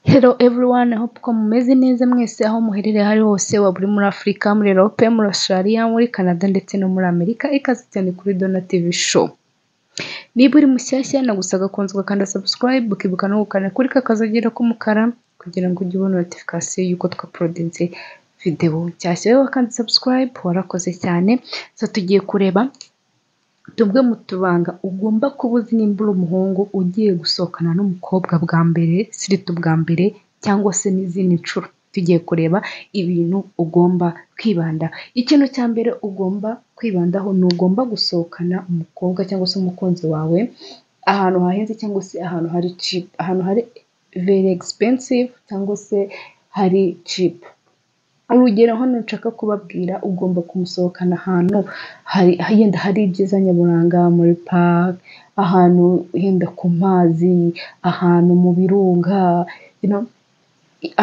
Hello everyone, I hope ko mumeze neza mwese aho muherereye aho ari hose, waba uri muri Afurika, muri Europe, muri Australia, muri Canada ndetse no muri Amerika, ikaze cyane kuri Dona TV show. Niba uri mushyashya nagusabwa kubanza ugakanda subscribe, ukibuka no gukanda kuri ka kazogira k'umukara kugira ngo ujye ubona notification y'uko twaporodinze video nshyashya. Wowe wakanze subscribe warakoze cyane, so tugiye kureba tumwe mu tubanga ugomba kuba uzi nimba uri umuhungu ugiye gusohokana n'umukobwa bwa mbere sirito bwa mbere cyangwa se n'izindi nshuro tugiye kureba ibintu ugomba kwibanda ikintu cya mbere ugomba kwibandaho ni ugomba gusohokana umukobwa cyangwa se umukunzi wawe ahantu hahenze cyangwa se ahantu hari cheap ahantu hari very expensive cyangwa se hari cheap urugero hano nshaka kubabwira ugomba kumusohokana ahantu yenda hari ibyiza nyaburanga muri pake ahantu yenda ku mazi ahantu mu birunga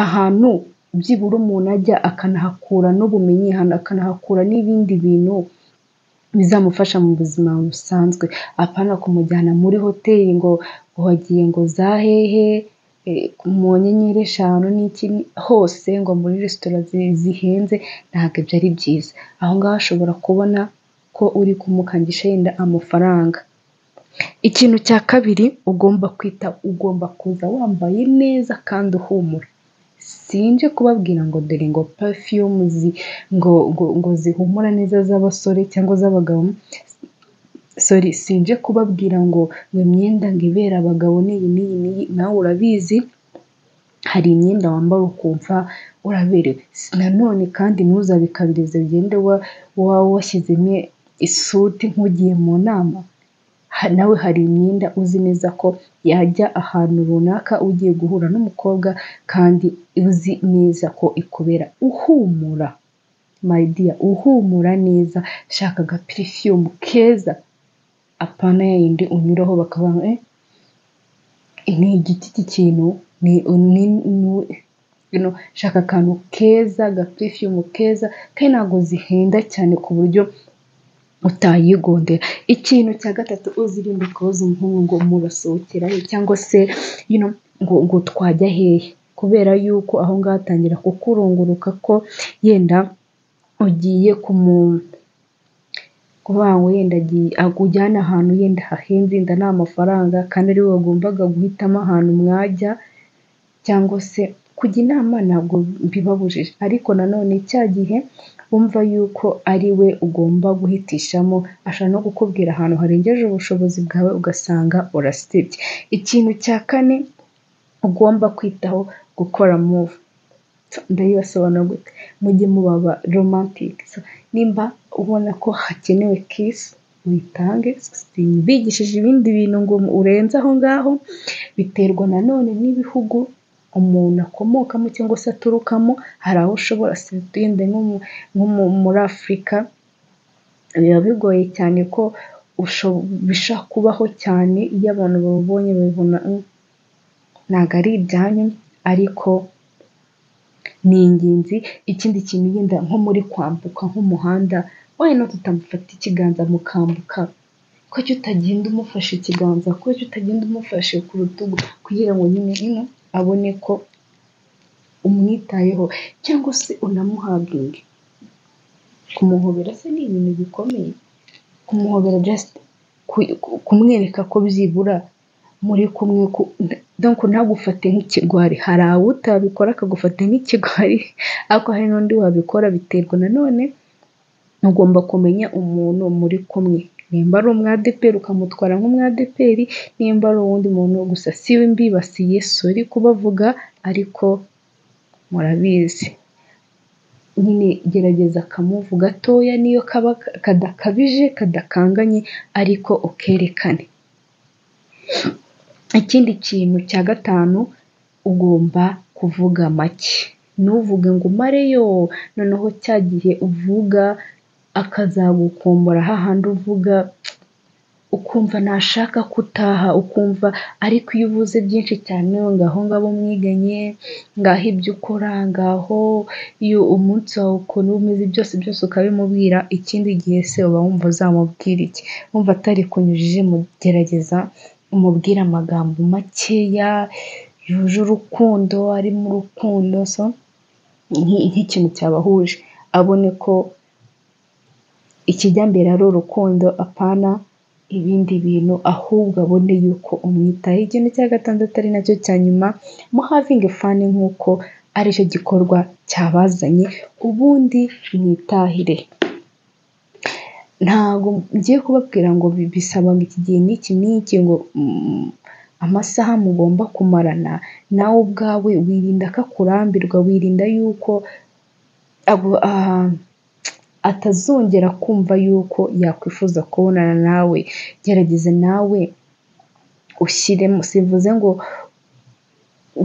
ahantu byibura umuntu ajya akanahakura n'ubumenyi akanahakura n'ibindi bintu bizamufasha mu buzima busanzwe apana kumujyana muri hoteli ngo wagiye ngo za hehe mu nyenyeri eshanu n'iki hose ngo muri resitora zihenze ntabwo ibyo ari byiza aho ngaho ashobora kubona ko uri kumukangisha yenda amafaranga ikintu cya kabiri ugomba kwita ugomba kuza wambaye neza kandi uhumura sinje kubabwira ngo dore ngo perfume ngo ngo zihumura neza z'abasore cyangwa z'abagabo sori sinje kubabwira ngo ngo imyenda ngo ibera abagabo n'iyi n'iyi n'iyi nawe urabizi hari imyenda wambara ukumva uraberewe nanone kandi ntuzabikabirize ugende waba washyizemo isuti nk'ugiye mu nama nawe hari imyenda uzi neza ko yajya ahantu runaka ugiye guhura n'umukobwa kandi uzi neza ko ikubera uhumura mayidiya uhumura neza shaka aga perfume keza apana yayindi unyuraho bakavuga ni igiti cy'ikintu shaka akantu keza agapurifiyumu keza kandi ntabwo zihenda cyane ku buryo utayigondera ikintu cya gatatu uzirinde kubaza umuhungu ngo murasohokerayo cyangwa se ngo twajya hehe kubera yuko aho ngaho atangira kukurunguruka ko yenda ugiye kumu kuvuga ngo yenda akujyana ahantu yenda hahenze yenda nta mafaranga kandi ari wowe wagombaga guhitamo ahantu mwajya cyangwa se kujya inama ntabwo bibabujije ariko nanone cya gihe wumva yuko ari we ugomba guhitishamo ashobora no kukubwira ahantu harengeje ubushobozi bwawe ugasanga urasibye ikintu cya kane ugomba kwitaho gukora muvu ndayibasobanura gute mujye mubaba romantike nimba ubona ko hakenewe kisi witange bigishije ibindi bintu ngo urenze aho ngaho biterwa nanone n'ibihugu umuntu akomokamo cyangwa se aturukamo hari aho ushobora situyende nko muri afurika biba bigoye cyane ko bishobora kubaho cyane iyo abantu babubonye babibona ntabwo ari ibyanyu ariko ni ingenzi ikindi kintu yenda nko muri kwambuka nk'umuhanda wenda tutamufata ikiganza mukambuka kuki utagenda umufashe ikiganza kuki utagenda umufashe ku rutugu kugira ngo nyine ino abone ko umwitayeho cyangwa se unamuhabwire kumuhobera se ni ibintu bikomeye kumuhobera jasite kumwereka ko byibura muri kumwe donko ntagufate nk'ikigwari hari awo utabikora akagufata nk'ikigwari ariko hari n'undi wabikora biterwa nanone ugomba kumenya umuntu muri kumwe nimba ari umwadeperi ukamutwara nk'umwadeperi nimba ari uwundi muntu gusa si we mbibasiye sori kubavuga ariko murabizi nyine gerageza akamuvu gatoya niyo kaba kadakabije kadakanganye ariko ukerekane ikindi kintu cya gatanu ugomba kuvuga make ntuvuge ngo umareyo noneho cya gihe uvuga akazagukumbura hahandi uvuga ukumva nashaka kutaha ukumva ariko iyo uvuze byinshi cyane ngaho ngabo mwiganye ngaho ibyo ukora ngaho iyo umunsi wawe ukuntu umeze byose byose ukabimubwira ikindi gihe se uba wumva uzamubwira iki wumva atari kunyujije mu gerageza umubwire amagambo makeya yuje urukundo ari mu rukundo so nk'ikintu cyabahuje abone ko ikijya mbere ari urukundo apana ibindi bintu ahubwo abone yuko umwitaho ikintu cya gatandatu ari nacyo cya nyuma muhavingi fani nk'uko aricyo gikorwa cyabazanye ubundi mwitahire ntabwo ngiye kubabwira ngo bisaba ngo iki gihe n'iki n'iki ngo amasaha mugomba kumarana nawe ubwawe wirinda ko akurambirwa wirinda yuko atazongera kumva yuko yakwifuza kubonana nawe gerageza nawe ushyiremo sivuze ngo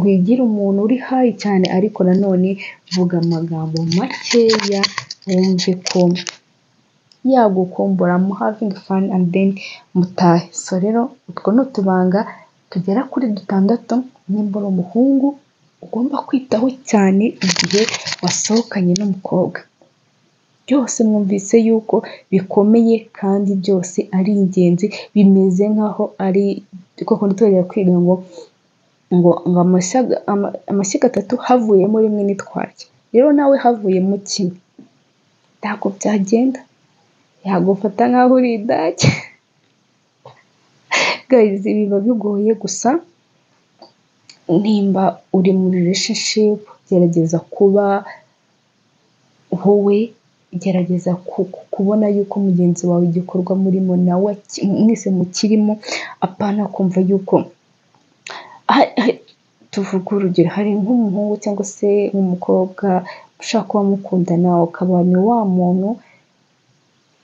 wigira umuntu uri hayi cyane ariko nanone vuga amagambo makeya wumve ko yagukumbura muhavingi fani andi deni mutahe so rero utwo ni utubanga tugera kuri dutandatu nimba uri umuhungu ugomba kwitaho cyane igihe wasohokanye n'umukobwa byose mwumvise yuko bikomeye kandi byose ari ingenzi bimeze nk'aho ari koko ntitwongere kwiga ngo ngo amashyiga atatu havuyemo rimwe nitwarye rero nawe havuyemo kimwe ntabwo byagenda yagufata nk'aho uri idake gayizi biba bigoye gusa nimba uri muri rishishipu gerageza kuba wowe gerageza kubona yuko mugenzi wawe igikorwa murimo nawe mwese mukirimo apana kumva yuko tuvuga urugero hari nk'umuhungu cyangwa se nk'umukobwa ushaka kuba mukundana ukaba ni wa muntu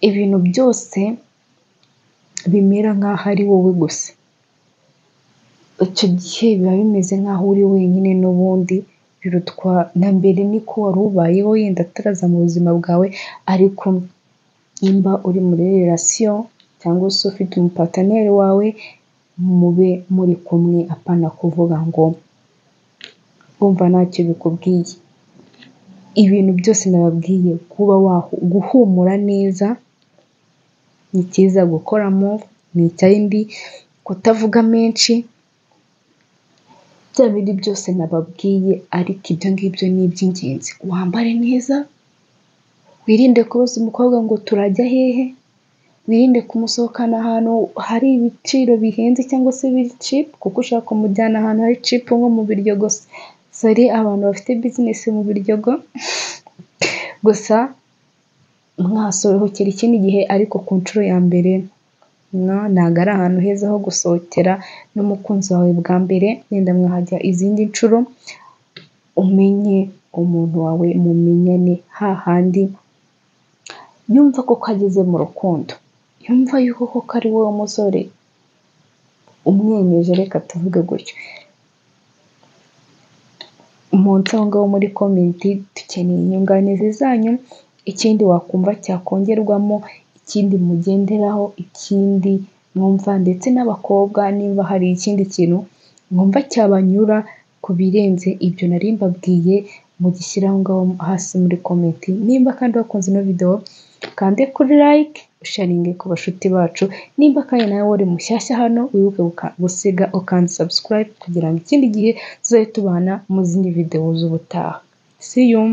ibintu byose bimera nk'aho ari wowe gusa icyo gihe biba bimeze nk'aho uri wenyine n'ubundi birutwa na mbere niko wari ubayeho yenda ataraza mu buzima bwawe ariko nimba uri muri relasiyo cyangwa se ufite umupataneri wawe mube muri kumwe apana kuvuga ngo wumva ntacyo bikubwiye ibintu byose nababwiye kuba guhumura neza ni cyiza gukoramo ni ikindi kutavuga menshi bya bindi byose nababwiye ariko ibyo ngibyo ni iby'ingenzi wambare neza wirinde kubaza umukobwa ngo turajya hehe wirinde kumusohokana ahantu hari ibiciro bihenze cyangwa se biri cipu kuko ushaka kumujyana ahantu hari cipu nko mu biryo gusa sore abantu bafite bizinesi mu biryogo gusa mwasohokera ikindi gihe ariko ku nshuro ya mbere ntabwo ari ahantu heza ho gusohokera n'umukunzi wawe bwa mbere wenda mwahajya izindi nshuro umenye umuntu wawe mumenyane hahandi yumva ko kageze mu rukundo yumva yuko koko ari wowe musore umwenyeje reka tuvuge gutyo umunsi aho ngaho muri komenti dukeneye inyunganizi zanyu ikindi wakumva cyakongerwamo ikindi mugenderaho ikindi mwumva ndetse n'abakobwa nimba hari ikindi kintu mwumva cyabanyura ku birenze ibyo nari mbabwiye mugishyira aho ngaho hasi muri komenti nimba kandi wakunze ino videwo kande kuri like usharinge ku bashuti bacu nimba kandi nawe wari mushyashya hano wibuke gusiga ukandi subscribe kugira ngo ikindi gihe tuzabe tubana mu zindi videwo z'ubutaha see you